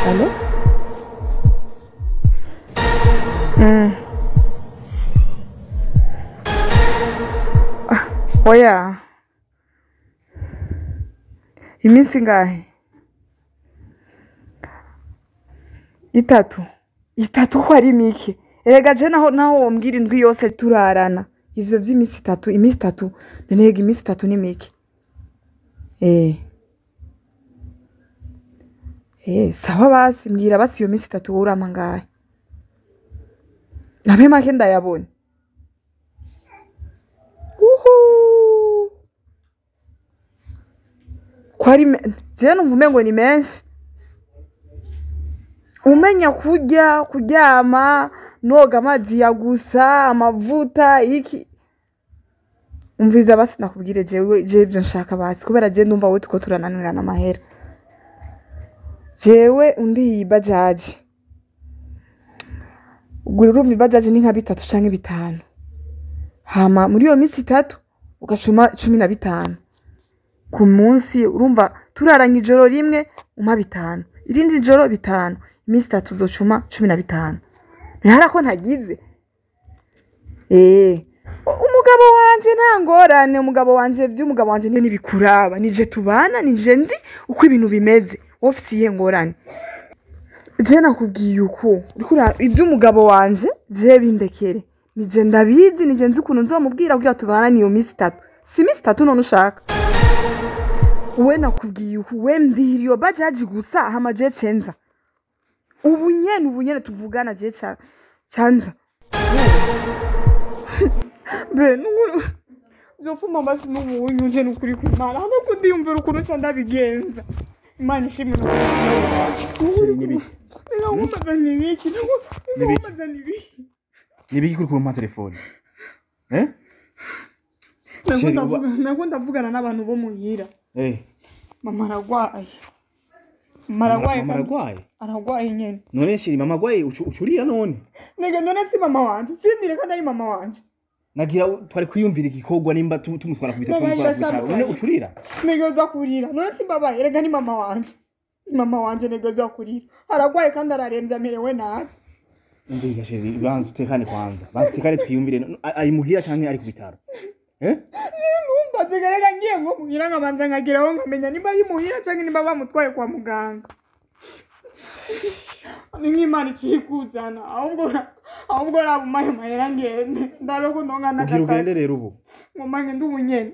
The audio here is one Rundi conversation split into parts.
Allo Mm. Ah, oya iminsi ingahe itatu itatu ko ari mike erega je naho naho wombwira indwi yose turarana ivyo vy'iminsi itatu iminsi itatu nenega iminsi itatu ni mike eh eh sawa basi mbwira basi iyo minsi itatu wowe urampa ngahe nabe make ndayabona uhu ko ari me- jewe numva umengo ni menshi umenya kurya kuryama noga amazi ya gusa amavuta iki umviza basi nakubwire jewe jewe ivyo nshaka basi kubera jewe ndumva we tuko turananirana amahera jewe undi iyi bajaji ugura urumva ibajaji ni nka bitatu canke bitanu hama muri iyo minsi itatu ugacuma cumi na bitanu ku munsi urumva turaranye ijoro rimwe umpa bitanu irindi joro bitanu iminsi itatu uzocuma cumi na bitanu ntihara ko ntagize Eh, umugabo wanje nta ngorane umugabo wanje vy'umugabo wanje ni bikuraba nije tubana nije nzi uko ibintu bimeze wowe ufise iyihe ngorane je nakubwiye uko uriko ura- ivy'umugabo wanje je bindekere nije ndabizi nije nzi ukuntu nzomubwira kugira tubana niyo minsi itatu si minsi itatu none ushaka we nakubwiye uko we ndihira iyo bajaji gusa hama je cenza ubu nyene ubu nyene tuvugana je ca canza be nukuri vyofuma basi n'ubunyu nje nukuri kw'imana hano ko ndiyumvira ukuntu ca ndabigenza imana ishimwe Sheri n'ibiki nikakumaza nibiki Nibiki? nikakumaza nibiki n'ibiki kuri kumpa telefone eh Nako Sheri, ndavuga- nako ndavugana n'abantu bo muhira eh mama aragwaye mama aragwaye mama kandi- aragwaye aragwaye nyene none sheri mama agwaye ucu- ucurira none nega none si mama wanje sindire kandi ari mama wanje nagira twari kwiyumvira igikorwa nimba tu- tumutwara ku bitaro Mama tumutwara ku bitaro irashamuye. none ucurira negoza kurira none si mbabaye erega ni mama wanje Ni mama wanje negoza kurira aragwaye kandi ararembye amerewe nabi umviriza sheri banza utekane kwanza banza utekane twiyumvire no- a- ari muhira canke ari ku bitaro eh numva zigarega ngiye ngo muhira nkabanza nkageraho nkamenya nimba ari muhira canke nimba bamutwaye kwa muganga ni nk'imana ikikuzana ahubwo ahubwo raba umaye mahera ngende ndabe ko ndonka ugira ugende n'agatatu rero ubu ngoma ngende ubunyene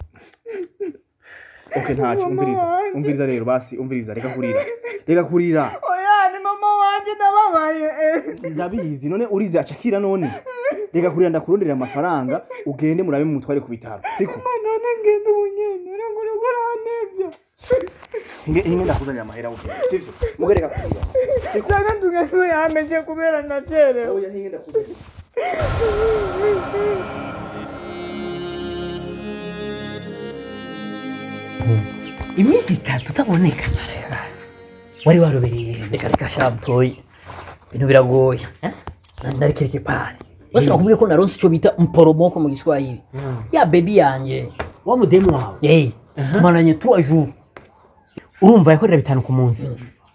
okay ntacyo Mama umviriza wanje. umviriza rero basi umviriza reka kurira reka kurira oya ni mama wanje ndababaye eh. ndabizi none urize acakira none reka kurira ndakuronderera amafaranga ugende murabe mumutware ku bitaro siko none ngende ubunyene urangura uranevye Inge inge ndakuzanira amahera ugende sivyo muge reka kurira siko cyangwa tugeze yameje kubera ndacerewe oya inge ndakuzanira iminsi itatu utaboneka wari warobereye reka reka shabutoyi ibintu biragoye eh? Na- ndarekereke pale bose nakubwiye ko naronse icyo bita mporomoko mu giswahili ya bebi yanje wa mudemu wawe hey, Aha. tumaranye trois jours urumva yakorera bitanu ku munsi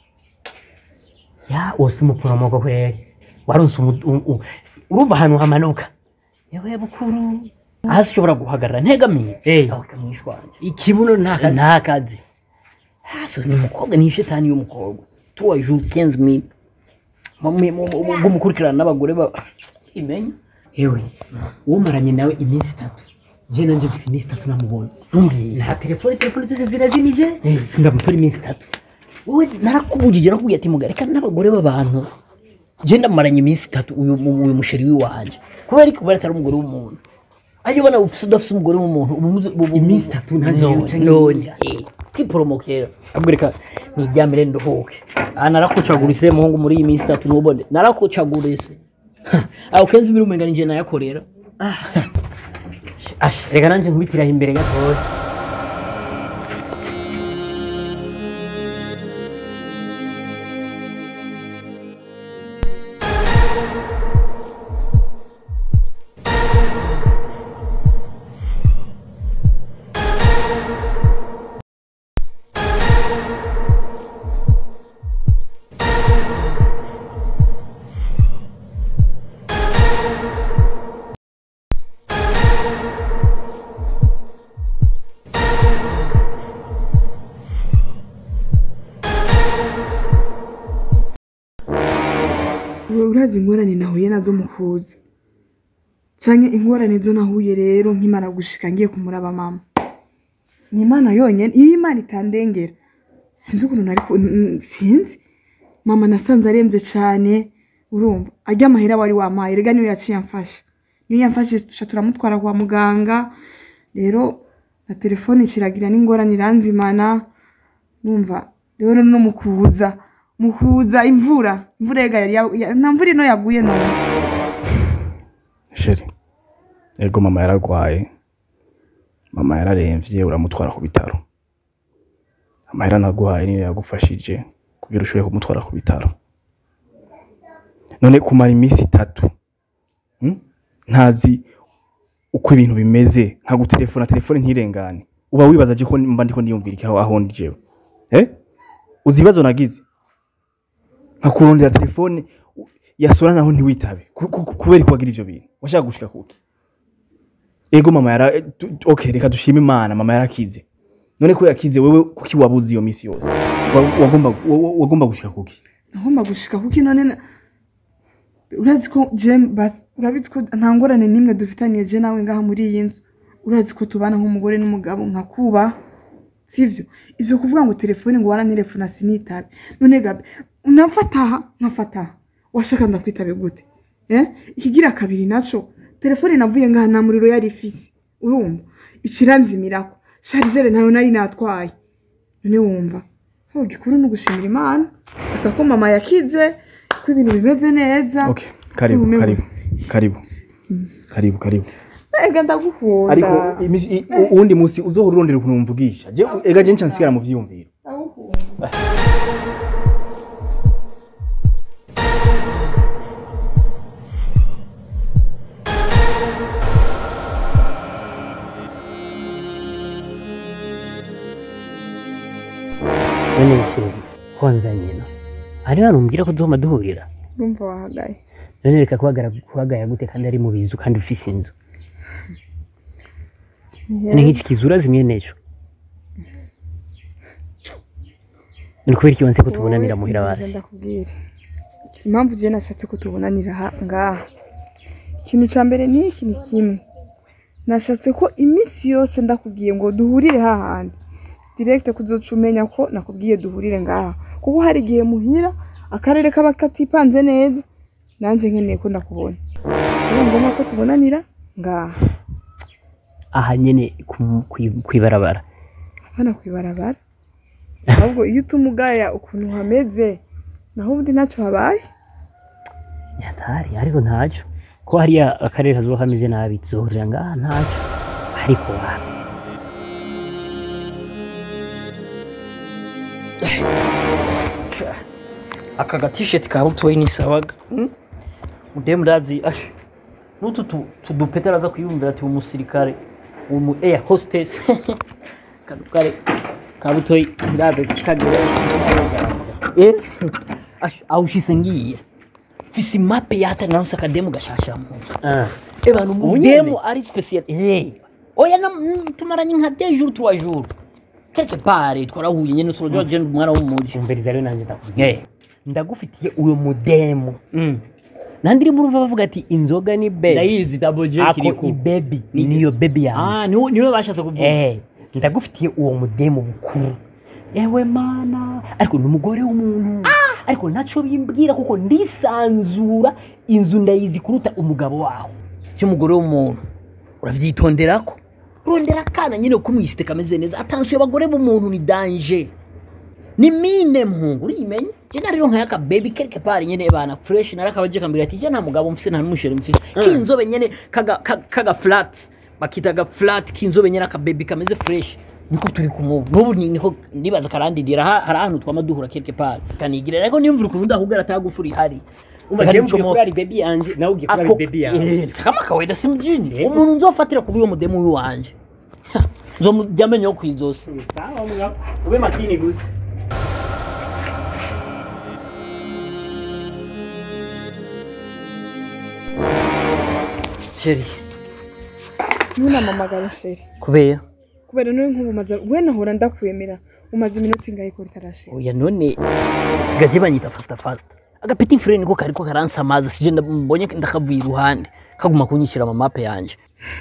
ya wose umuporomoko kweri waronse umu- u- u- urumva ahantu hamanuka yewe bukuru hasi ushobora guhagarara ntegamiye Eh, akamwishwanje ikibuno nta kazi nta kazi haso ni umukobwa ni shetani y'umukobwa trois jours 15 mille bw'umukurikirana n'abagore ba imenya yewe umaranye nawe iminsi itatu je nanje mfise iminsi itatu namubona ntumbwire nta telefone telefone zose zirazimije Eh, sindamutora iminsi itatu wowe narakubujije nakubwiye ati mugareka n'abagore b'abantu je ndamaranye iminsi itatu uyu mu- uyu musheri w'iwanje kubera ko bari atari umugore w'umuntu ayo bana ufise udafise umugore w'umuntu ubu muzi- ubu- Iminsi itatu ntazi none yuca none eh, kwiporomokera ahubwo reka niryamire nduhuke aha narakucagurise muhungu muri iyi minsi itatu ntubone narakucagurise aho kenshi biri umenga nije nayakorera Asha, reka nanje nkubitiraho imbere gatoya urazi ingorane nahuye nazo mu kuza canke ingorane zo nahuye rero nkimara gushika ngiye kumuraba mama ni imana yonyene iyo imana itandengera sinzi ukuntu nari ku- n- n- sinzi mama nasanze aremvye cane urumva arya amahera wari wampaye rega niyo yaciye amfasha niyo yamfashije tuca turamutwara kwa muganga rero na telefone kiragira n'ingorane iranzimana numva rero no mu kuza mu kuza imvura imvura yega yari ya- ya- nta mvura ino yaguye none sheri ego mama yaragwaye mama yararemvye uramutwara ku bitaro amahera naguhaye niyo yagufashije kugira ushobore kumutwara ku bitaro none kumara iminsi itatu hmm? ntazi uko ibintu bimeze nka gutelefona telefone ntirengane uba wibaza je ko mba ndiko ndiyumvira iki aho aho ndi jewe eh uzi ibibazo nagize nkakurondera telefone yasora naho ntiwitabe ku- ku- ku- kubera ko wagira ivyo bintu washaka gushika kuki ego mama yara eh, tu- okay reka dushime imana mama yarakize none ko yakize wewe kuki wabuze iyo misi yose Wa- wagomba wa- wa- wagomba gushika kuki nagomba gushika kuko none na- urazi ko je bas- urabizi ko nta ngorane n'imwe dufitaniye je nawe ngaha muri iyi nzu urazi ko tubana nk'umugore n'umugabo nkakuba sivyo ivyo kuvuga ngo telefone ngo warantelefona sinitabe none gabe unamfataha nkafataha washaka ndakwitabe gute eh ikigira kabiri naco telefone navuye ngaha nta muriro yari ifise urumva ikiranzimirako sharijere nayo nari natwaye none wumva ho gikuru ni ugushimira imana gusa ko mama yakize ko ibintu bimeze neza okay karibu Tugume- karibu karibu karibu karibu ega ndagukunda ariko imisi- i- u- uwundi musi uzohora urondera ukuntu mvugisha je ega je nca nsigara mu vyiyumviro ndagukunda none sheri kwanza nyina hari hano umbwira ko duhoma duhurira urumva wahagaye none reka kuhagara kuhagaya gute kandi ari mu bizu kandi ufise inzu none nk'iki kizu urazimye n'ejo ni kubera iki wanse ko tubonanira muhira Wowe, basi ndakubwira impamvu je nashatse ko tubonanira aha- ngaha ikintu ca mbere ni iki ni kimwe nashatse ko iminsi yose ndakubwiye ngo duhurire hahandi direct kuzoca umenya ko nakubwiye duhurire ngaha kuko hari igihe muhira akarere kaba katipanze neza nanje nkeneye ko ndakubona niyo ngombwa ko tubonanira ngaha aha nyene ku- kwi- kwibarabara hano kwibarabara ahubwo iyo utuma ugaya ukuntu hameze naho ubundi ntacyo habaye nyatari ariko ntacyo ko hariya akarere kazuba kameze nabi tuzohurira ngaha ntacyo ariko wa aka gatisheti ka butoyi ni sawaga mudemu ndazi ash n'utu tu- tudupeta araza kwiyumvira ati umusirikare umu air hostess kadukare ka butoyi ndabe kagera eh ash awushise ngiye fisi mape yata naronse akademu gashashamu ebana umudemu ari special eh oya na mm, tumaranye nka deux jours trois jours quelque part twarahuye nyene usoje waje umwana w'umuji umviriza rero nanjye ndakubwira eh ndagufitiye uyo mudemu mm. nandi rimwe urumva bavuga ati inzoga ni bebi ndayizi double j ako kiriko ibebi Ni- niyo bebi ah yanjye niwe niwe bashatse kuvuga eh ndagufitiye uwo mudemu bukuru ewe mana ariko ni umugore w'umuntu ariko ntacyo bimbwira kuko ndisanzura inzu ndayizi kuruta umugabo waho cy'umugore w'umuntu urabyitonderako rondera akana nyine kumwisite kameze neza atansiyo abagore b'umuntu ni danje ni mine mpungu uriyimenya je nariro nka yaka baby quelque part nyene bana fresh narakabaje kambira ati je nta mugabo mfise nta n'umusheri mfise kinzobe nyene kaga kaga, kaga flat bakita ga flat kinzobe nyene aka baby kameze fresh niko turi kumubu n'ubu ni- niko ndibaza karandidira ha- hari ahantu twama duhura quelque part kanigira ariko niyumvira ukuntu ndahugara atagufuri hari umva je mvuge kuri ari bebi yanjye nawe ugiye kuri ari Ako- bebi yawe Eh, kama kawaida si mjini umuntu nzofatira kuri uyo mudemu wanje nzomujya amenya wo kwizosi sawa mwa ube makini gusa sheri ntunamamagare sheri kubera kubera none nk'ubu umaze we nahora ndakwemera umaze iminota ingahe ko ritarashira oya none gaje banyita fasta fasta agapeti frere niko kariko karansamaza sije nda- mbonye ndakavuye iruhande kaguma kunyicira amamape yanje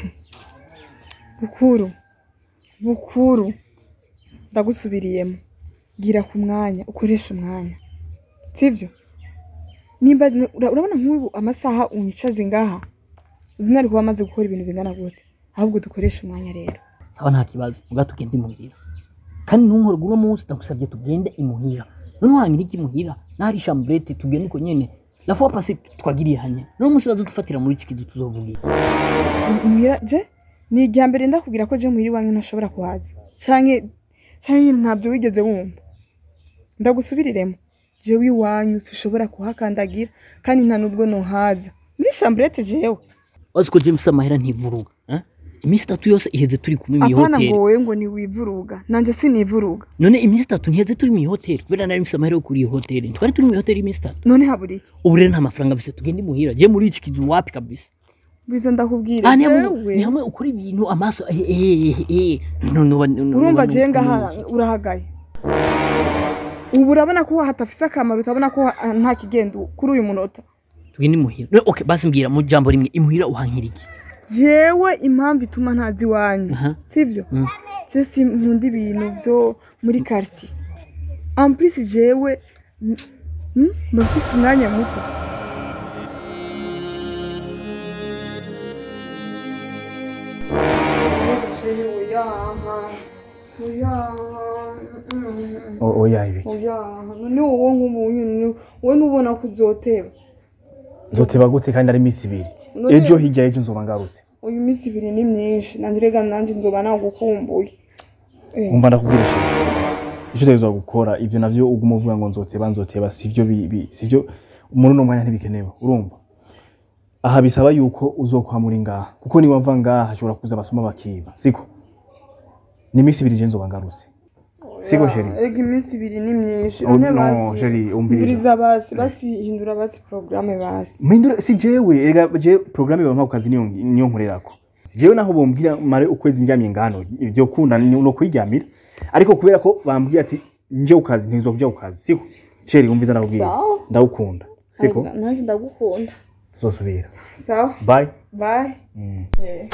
bukuru bukuru ndagusubiriyemo gira ku mwanya ukoresha umwanya sivyo nimba ura- urabona nk'ubu amasaha unyicaze ngaha uzi nari kuba amaze gukora ibintu bingana gute ahubwo dukoreshe umwanya rero sawa nta kibazo muga tugende imuhira kandi ntunkore uno munsi ndagusabye tugende imuhira none wangira iki imuhira nahari chambrete tugende uko nyene la fois passée twagiriye hanye none umunsi bazo dufatira muri iki kizu tuzovuga iki muhira je ni irya mbere ndakubwira ko je muhira iwanyu ntashobora kuhaza canke canke ntabyo wigeze wumva ndagusubiriremo jewe iwanyu sishobora kuhakandagira kandi nta nubwo nohaza muri chambrete jewe wazi ko James amahera ntivuruga eh? iminsi itatu yose iheze turi kumwe mu apana hoteli ngo wowe ngo ntiwivuruga nanjye sinivuruga none iminsi itatu ntiheze turi mu hoteli kubera nari mfise amahera yo kuri iyo hoteli twari turi mu hoteli iminsi itatu none habura iki ubu rero nta mafaranga mfise tugende imuhira je muri iki kizu wapi kabisa bizo ndakubwira Ah, ni hamwe- jewe ni hamwe ukora ibintu amaso eh, eh, eh, eh. No, no, no, no, urumva no, jewe no, ngaha no. urahagaye ubu urabona ko hatafise akamaro utabona ko ha- nta kigenda kuri uyu munota tugende imuhira No, okay basi mbwira mu jambo rimwe imuhira uhankira iki jewe impamvu ituma ntazi iwanyu Aha. sivyo Mm. je sinkunda ibintu vyo muri quartier en plus jewe mm, mm, mba mfise umwanya muto O- oya ibiki none wowe nk'ubu nyine wowe nubona ko uzoteba nzoteba gute kandi ari iminsi ibiri None- ejo hirya ejo nzoba ngarutse uyu minsi ibiri ni myinshi nanjye rega nanjye nzoba nagukumbuye Eh, umva ndakubwira ikintu icyo utegerezwa gukora ibyo navyo uguma uvuga ngo nzoteba nzoteba sivyo bi- bi- sivyo muri uno mwanya ntibikenewe urumva aha bisaba yuko uzokwamura ngaha kuko niba mva ngaha hashobora kuza abasuma bakiba siko ni iminsi ibiri je nzoba ngarutse siko sheri rega iminsi ibiri ni myinshi Oh, none no, basi sheri, umviriza. umviriza basi basi hindura basi porogaramu basi mpindure si jewe erega je programme bampa ku kazi niyo niyo nkorerako jewe naho bombwira mare ukwezi njyamye ngano ibyo kunda ni no kwiryamira ariko kubera ko bambwiye ati nje ukazi ntizwa kuja ukazi siko sheri umviza ndakubwira Sawa. ndagukunda siko nanjye ndagukunda tuzosubira sawa bye bye mm. Eh.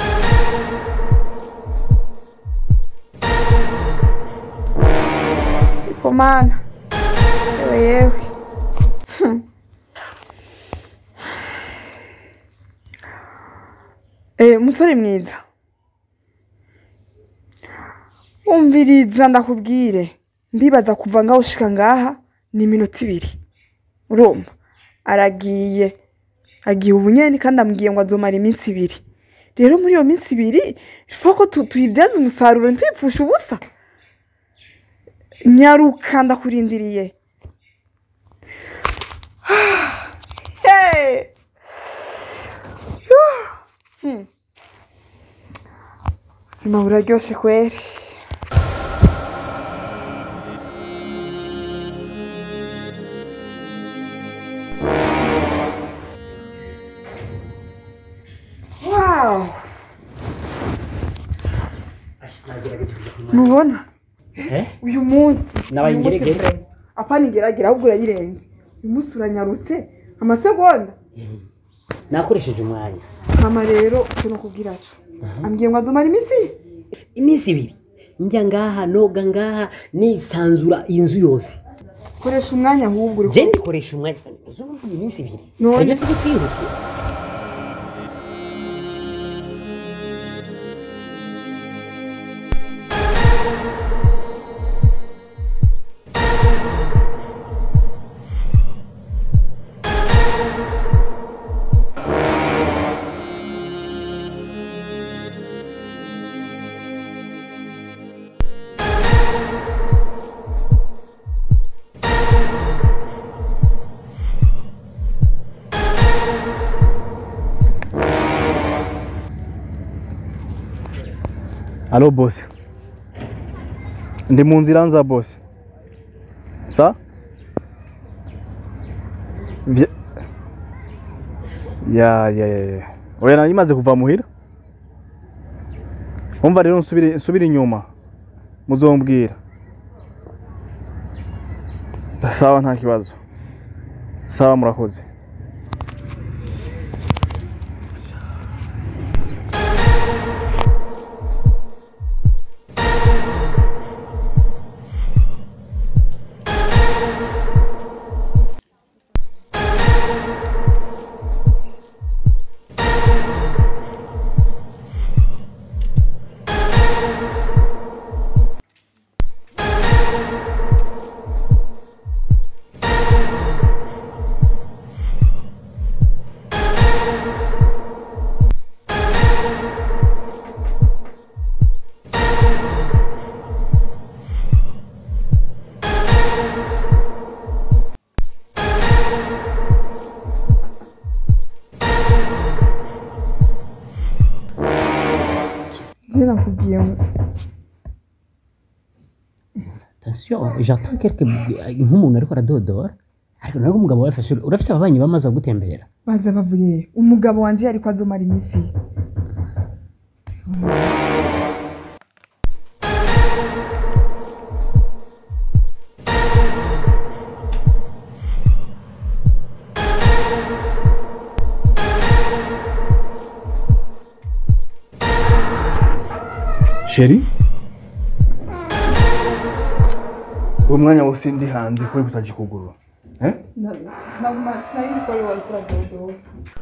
komana yewe yewe Hmm. Eh, musore mwiza umviriza ndakubwire ndibaza kuva ngaho ushika ngaha ni iminota ibiri urumva aragiye agiye ubunyeni kandi ambwiye ngo azomara iminsi ibiri rero muri iyo minsi ibiri bivuga ko tu- tuyibyaza umusaruro ntituyipfushe ubusa nyaruka ndakurindiriye Hey! Hmm. ubuzima buraryoshe kweri wow ntubona Eh? uyu munsi Nabaye uyu munsi ingeregere. pe, apana ingeragere ahubwo urayirenze uyu munsi uranyarutse amasegonda nakoresheje umwanya mama rero ukuntu kubwira cyo ambwiye ngo azomara iminsi iminsi ibiri njya ngaha noga ngaha nisanzura inzu yose koresha umwanya ahubwo uri je ndikoresha umwanya uzumva iminsi ibiri None- haribyo tujye twihutira Alo boss. Ndi mu nzira nza boss. Sa? Vye... Ya ya ya ya. Oya nari maze kuva muhira. Umva rero nsubire nsubire inyuma. Muzombwira. Sawa nta kibazo. sawa murakoze njye nakubwiye ngo attention j'entends quelque nk'umuntu ariko aradodora ariko nabwo umugabo wafashe urafise ababanyi bamaze gutemberera baza bavuye umugabo wanje ariko azomara iminsi sheri uwo mwanya wose ndi hanze kuri kutaje kugurura eh? sinari nzi ko ari wari kuradodora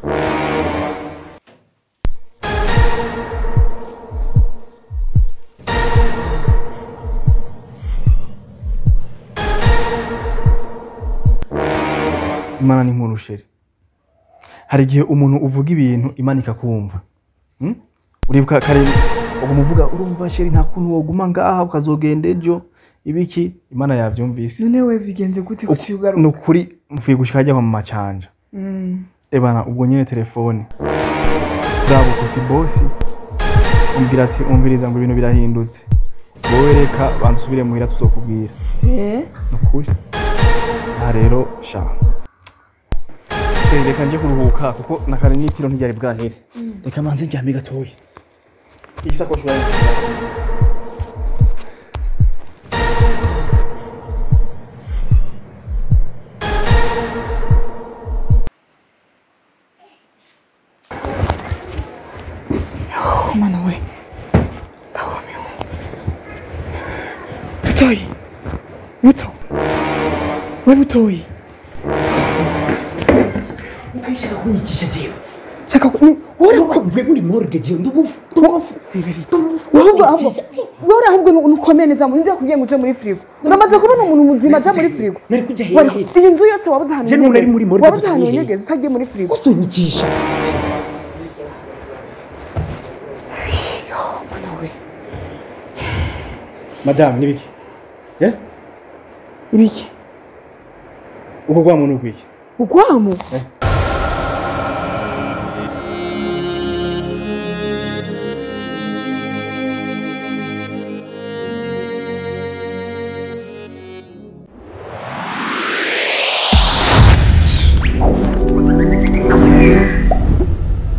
imana ni nkuru sheri hari igihe umuntu uvuga ibintu imana ikakumva hmm? uribuka kare uguma uvuga urumva sheri nta kuntu woguma ngaha ukazogenda ejo ibiki imana yavyumvise none we bigenze gute ku ni kibuga ukuri mvuye gushika hajya mu macanja ebana ubwo nyene telefone kuraba ukusi bosi umbwira ati umviriza ngo ibintu birahindutse wowe reka banza usubire muhira tuzokubwira eh ni ukuri aha rero sha Sheri, reka nje kuruhuka kuko na kare n'itiro ntiryari bwahere reka manze ndyame gatoya iyi sakoshi urayifite? Oh, mana we ndahomewe butoyi buto we butoyi twishaka kumwigisha jewe shaka ku- ni- wowe uriko mvuye muri morgue jewe ndubufu ndubufu ahubwo ahubwo wowe ahubwo nu- nukomeye neza nzi yakubwiye ngo uje muri firigo uramaze kubona umuntu muzima aja muri firigo nari kujya Wari- hehe iyi nzu yose wabuze ahantu Je n'ubu nari muri yenyegeza morgue wabuze ahantu gusa yenyegeza utagiye muri firigo usunyigisha Oh, mana we madamu nibiki eh ibiki uko kwa muntu gwiki ugwamu eh